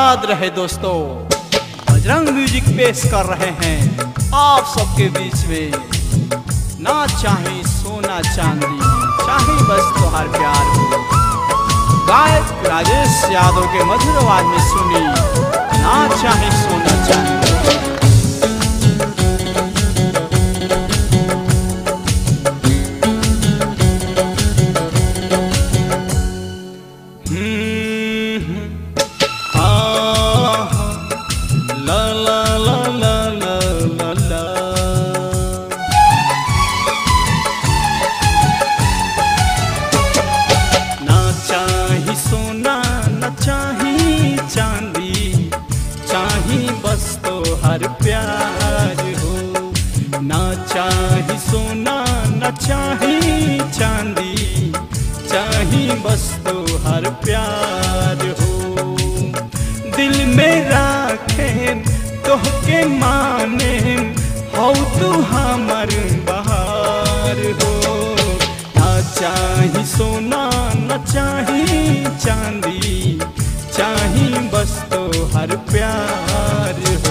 याद रहे दोस्तों बजरंग म्यूजिक पेश कर रहे हैं आप सबके बीच में ना चाहे सोना चांदी चाहे बस तुम्हार प्यार हो गायक राजेश यादव के मधुर आवाज में सुनी ना चाहे सोना चांदी हम्म, आहा, ला ला ला ला ला ला ला ना चाही सोना न चाही चांदी चाही बस तो हर प्यार हो ना चाही सोना न चाही चांदी चाही बस तो हर प्यार हो दिल में राखे तोहके माने हो तू हमर बहार हो ना चाही सोना न चाही चांदी चाही बस तो हर प्यार हो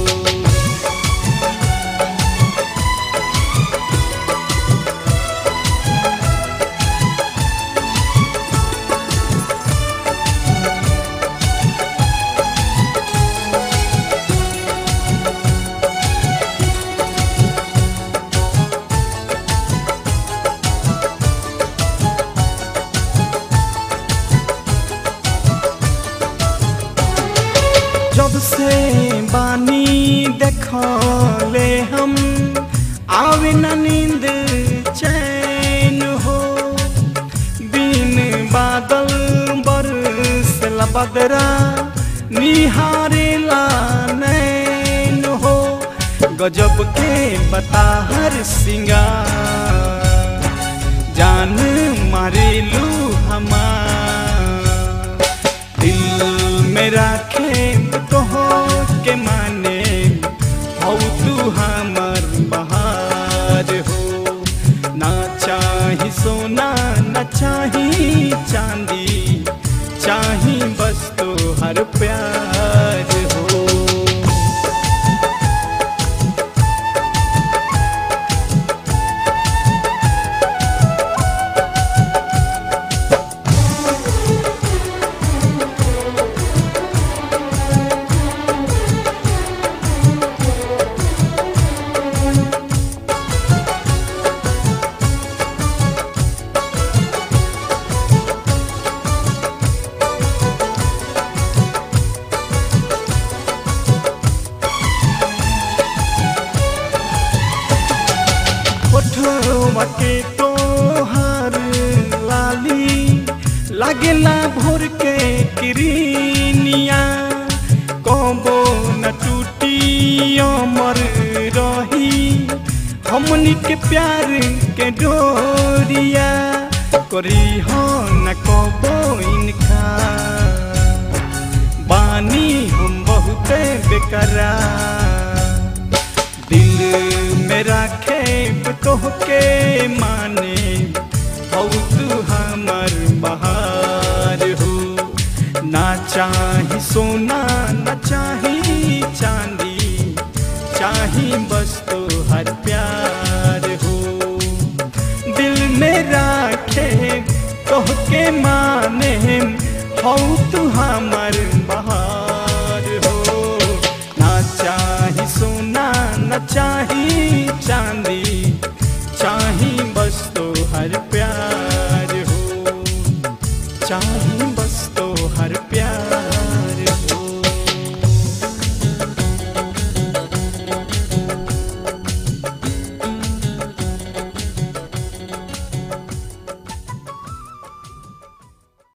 जब से बानी देखले हम आवे न नींद चैन हो बिन बादल बरसला बदरा निहारेला नैन हो गजब के बता हर सिंगार जान मारेलू हमार दिल में राखे तो के माने हो तू हमर बहार हो ना चाही सोना न चाही चांदी चाही बस तो हर प्यार हो ओठवा के तोहार लाली लागेला भोर के किरनिया कबो न टूटी अमर रही हमनी के प्यार के डोरिया करी हो न कबो इनका बानी हम बहुते बेकरार दिल में राखे तोहके माने हो तू हमर बहार हो ना चाही सोना न चाही चांदी चाही बस तो हर प्यार हो दिल में राखे तोहके माने हो तू हमर बहार हो ना चाही सोना न चाही चांदी